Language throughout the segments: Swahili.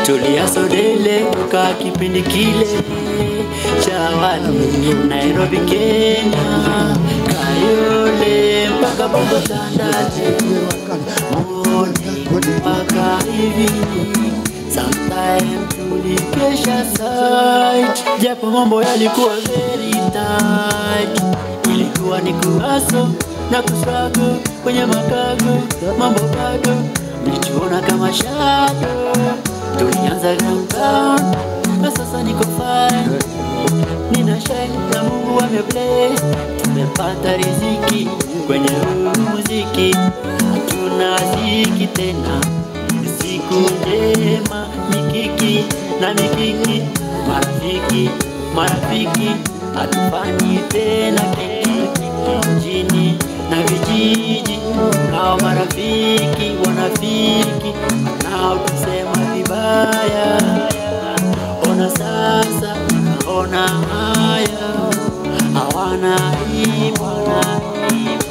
tuliasodele toka kipindi kile cha awali Nairobi, Kenya, Kayole mpaka Bongo Tandale, Moni mpaka hivi Sometime tulikesha site, japo mambo yalikuwa very tight. Ilikuwa ni kuhaso na kuswago kwenye makago, mambo bado mlichuona kama shadow. Tulianza downtown na sasa niko fine, nina shine na Mungu amebless, tumepata riziki kwenye huu muziki, hatuna ziki tena siku njema, mikiki na mikiki, marafiki marafiki, hatufanyi tena kiki mjini na vijiji, nao marafiki wanafiki, nao tusema vibaya. Ona sasa, ona haya, hawana aibu, hawana aibu.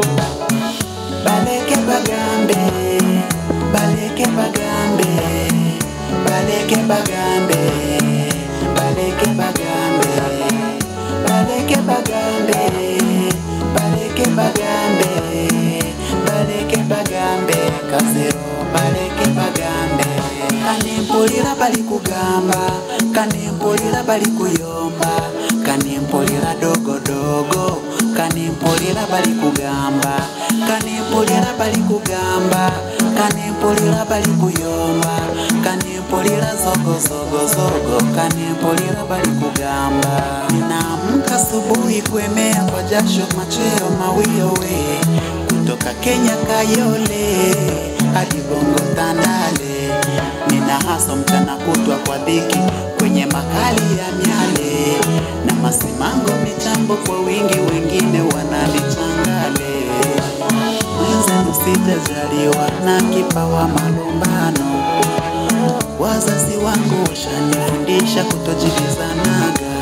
baleke bagambe baleke bagambe baleke bagambe baleke bagambe baleke bagambe baleke bagambe baleke bagambe kasero baleke bagambe kanimpulira bali kugamba kanimpulira bali kuyomba kanimpulira dogodogo kanimpulira bali kugamba kanimpulira bali kugamba kanimpulira bali kuyomba kanimpulira zogozogozogo kanimpulira bali kugamba ninaamka asubuhi kuemea kwa jasho machweo mawiowe kutoka Kenya Kayole hadi Bongo Tandale nina haso mchana kutwa kwa dhiki kwenye makali ya miale na masimango michambo kwa wingi, wengine wananichangale. Mwenzenu sijajaliwa na kipawa malumbano, wazazi wangu washanifundisha kutojibizanaga.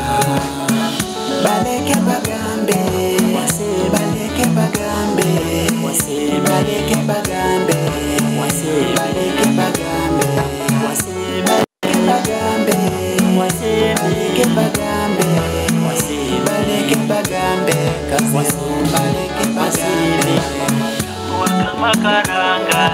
Baleke bagambe, baleke bagambe, baleke bagambe, baleke bagambe, baleke bagambe, baleke bagambe, baleke bagambe, kasero baleke bagambe. kama karanga,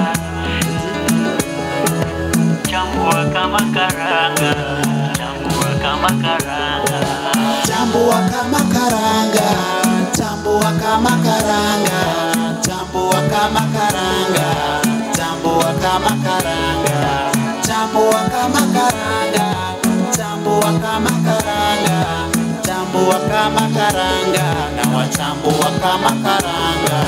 chambua kama karanga, chambua kama karanga. Chambua kama karanga, chambua kama karanga, chambua kama karanga, chambua kama karanga, chambua kama karanga, chambua kama karanga, chambua kama karanga, na wachambua kama karanga.